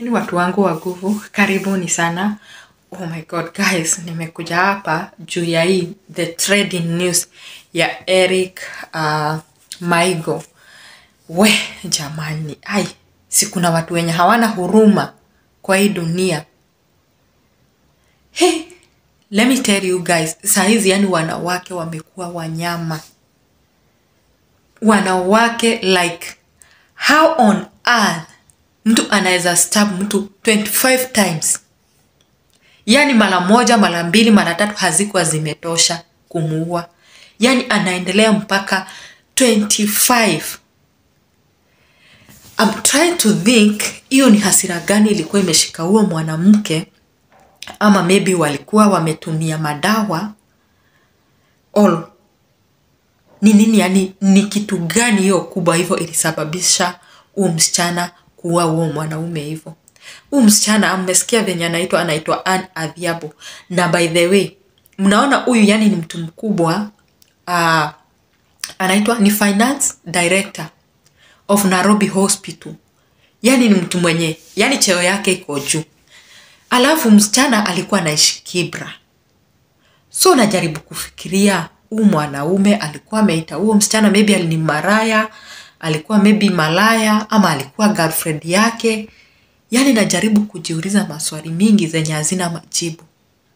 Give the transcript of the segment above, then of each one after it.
Ni watu wangu wa nguvu, karibuni sana. Oh my god guys, nimekuja hapa juu ya hii the trading news ya Eric uh, Maigo. We jamani, ai, si kuna watu wenye hawana huruma kwa hii dunia. Hey, let me tell you guys, saa hizi yani wanawake wamekuwa wanyama. Wanawake like how on earth mtu anaweza stab mtu 25 times yaani mara moja mara mbili mara tatu hazikuwa zimetosha kumuua yaani anaendelea mpaka 25 I'm trying to think hiyo ni hasira gani ilikuwa imeshika huo mwanamke ama maybe walikuwa wametumia madawa all ni nini yani ni kitu gani hiyo kubwa hivyo ilisababisha huo msichana kuua huo mwanaume hivyo huu msichana mmesikia venye anaitwa anaitwa Ann Adhiambo na by the way mnaona huyu yani ni mtu mkubwa uh, anaitwa ni finance director of Nairobi Hospital yani ni mtu mwenye yani cheo yake iko juu alafu msichana alikuwa anaishi Kibra so najaribu kufikiria huu mwanaume alikuwa ameita huo msichana maybe ni maraya alikuwa maybe malaya ama alikuwa girlfriend yake yaani najaribu kujiuliza maswali mingi zenye hazina majibu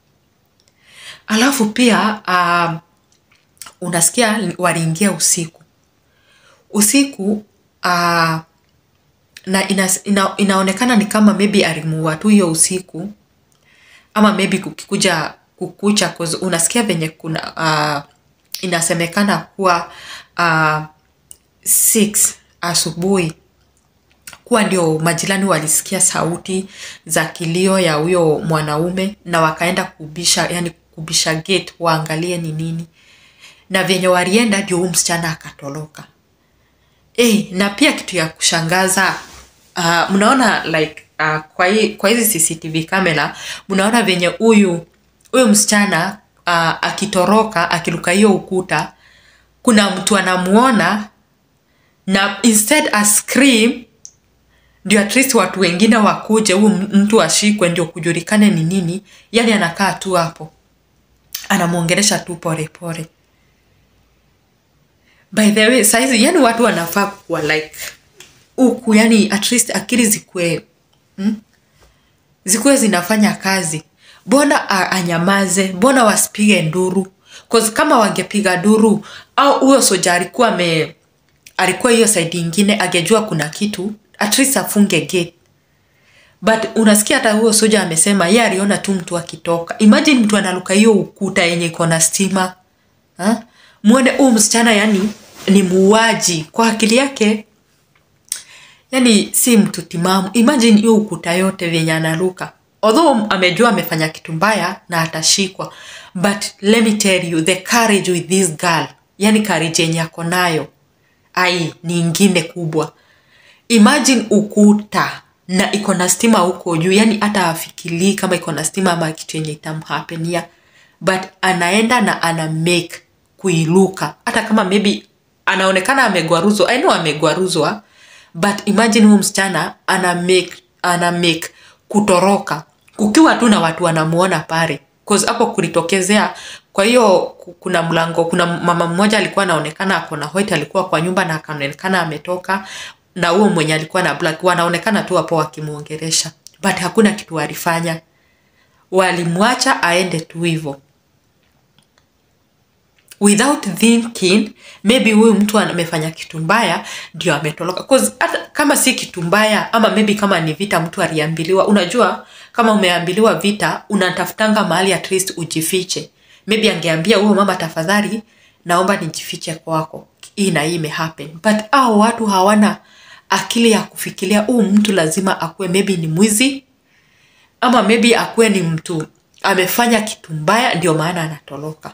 alafu pia uh, unasikia waliingia usiku usiku uh, na ina, ina, inaonekana ni kama maybe alimuua tu hiyo usiku ama maybe kukikuja kukucha cause unasikia venye kuna uh, inasemekana kuwa uh, 6 asubuhi kuwa ndio majirani walisikia sauti za kilio ya huyo mwanaume na wakaenda kubisha yani kubisha gate waangalie ni nini na vyenye walienda ndio huyu msichana akatoroka hey, na pia kitu ya kushangaza uh, mnaona like uh, kwa, hii, kwa hizi cctv kamera mnaona venye huyu huyu msichana uh, akitoroka akiruka hiyo ukuta kuna mtu anamuona na instead a scream ndio at least watu wengine wakuje huu mtu ashikwe ndio kujulikane ni nini yani anakaa tu hapo anamwongelesha tu polepole by the way saizi yani watu wanafaa kuwa like huku yani at least akili zikue hmm? zikuwe zinafanya kazi mbona anyamaze mbona wasipige nduru Cause kama wangepiga duru au huyo soja alikuwa ame alikuwa hiyo saidi ingine angejua kuna kitu at least afunge gate but unasikia hata huyo soja amesema ye aliona tu mtu akitoka imagine mtu analuka hiyo ukuta yenye iko na stima ha? mwone huu msichana yani ni muuaji kwa akili yake yani si mtu timamu imagine hiyo ukuta yote vyenye analuka although amejua amefanya kitu mbaya na atashikwa but let me tell you the courage with this girl yani courage yenye ako nayo ai ni ingine kubwa imagine ukuta na iko na stima huko juu yani hata afikilii kama iko na stima ama kitu yenye itamhapenia but anaenda na ana make kuiluka hata kama maybe anaonekana amegwaruzwa i know amegwaruzwa but imagine huyu msichana ana make ana make kutoroka kukiwa tu na watu wanamuona pale cause hapo kulitokezea kwa hiyo kuna mlango kuna mama mmoja alikuwa anaonekana ako na white alikuwa kwa nyumba na akaonekana ametoka na huo mwenye alikuwa na black wanaonekana tu hapo wakimwongeresha but hakuna kitu walifanya walimwacha aende tu hivyo without thinking maybe huyu mtu amefanya kitu mbaya ndio ametoroka cause hata kama si kitu mbaya ama maybe kama ni vita mtu aliambiliwa unajua kama umeambiliwa vita unatafutanga mahali at least ujifiche maybe angeambia huyo mama tafadhali naomba nijifiche kwako hii na hii imehappen but au watu hawana akili ya kufikiria huu mtu lazima akuwe maybe ni mwizi ama maybe akuwe ni mtu amefanya kitu mbaya ndio maana anatoroka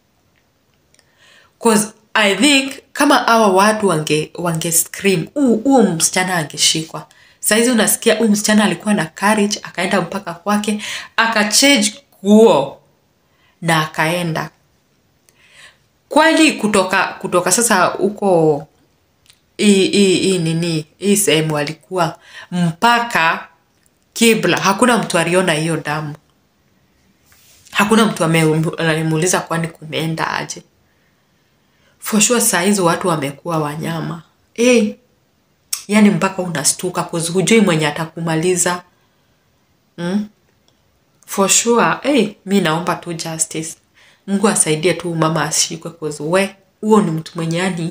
cause i think kama hawa watu wange wange scream huu msichana angeshikwa saizi unasikia huu msichana alikuwa na courage akaenda mpaka kwake akachange nguo na akaenda kwani kutoka kutoka sasa huko hii hii hii nini hii sehemu alikuwa mpaka kibla hakuna mtu aliona hiyo damu hakuna mtu ame- alimuuliza kwani kumeenda aje for sure saa hizi watu wamekuwa wanyama hey, yani mpaka unastuka kuzi hujui mwenye atakumaliza mm? for sure hey, mi naomba tu justice mungu asaidie tu mama ashikwe kuzi we huo ni mtu mwenye yani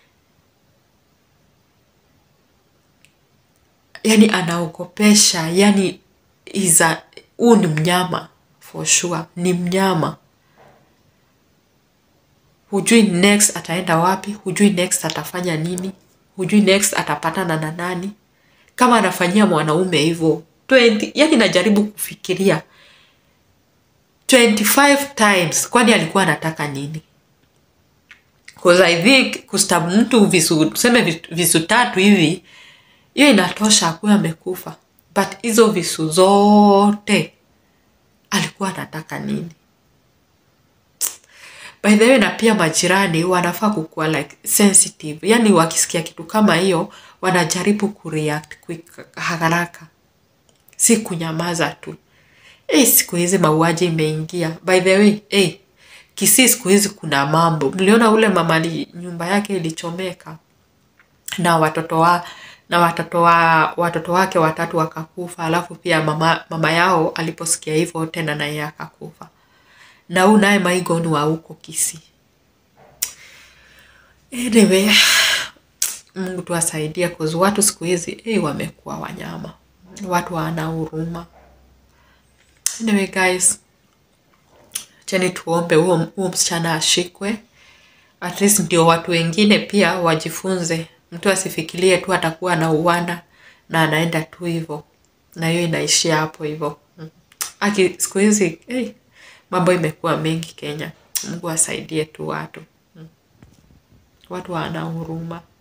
yani anaogopesha yani iza huu ni mnyama for sure ni mnyama hujui next ataenda wapi hujui next atafanya nini hujui next atapatana na nani kama anafanyia mwanaume hivyo 20 yani najaribu kufikiria 25 times kwani alikuwa anataka nini Cause I think kustabu mtu visu tuseme visu- visu tatu hivi hiyo inatosha akuwe amekufa but hizo visu zote alikuwa anataka nini by the way na pia majirani wanafaa kukuwa like sensitive yani wakisikia kitu kama hiyo wanajaribu kureact quick haraka si kunyamaza tu hey, siku hizi mauaji imeingia by the way hey, kisii siku hizi kuna mambo mliona ule mama ali- nyumba yake ilichomeka na watoto wa na watoto wa watoto wake watatu wakakufa alafu pia mama, mama yao aliposikia hivyo tena naye akakufa na huu naye maigoni wa huko Kisii. Anyway, Mungu tu asaidie cause watu siku hizi eh, wamekuwa wanyama, watu hawana huruma. Anyway guys, cheni tuombe huo huo msichana ashikwe, at least ndio watu wengine pia wajifunze. Mtu asifikirie tu atakuwa anauana na anaenda tu hivyo, na hiyo inaishia hapo hivyo. Mm. Aki siku hizi hey, mambo imekuwa mengi Kenya. Mungu asaidie tu watu, Mm. watu hawana huruma.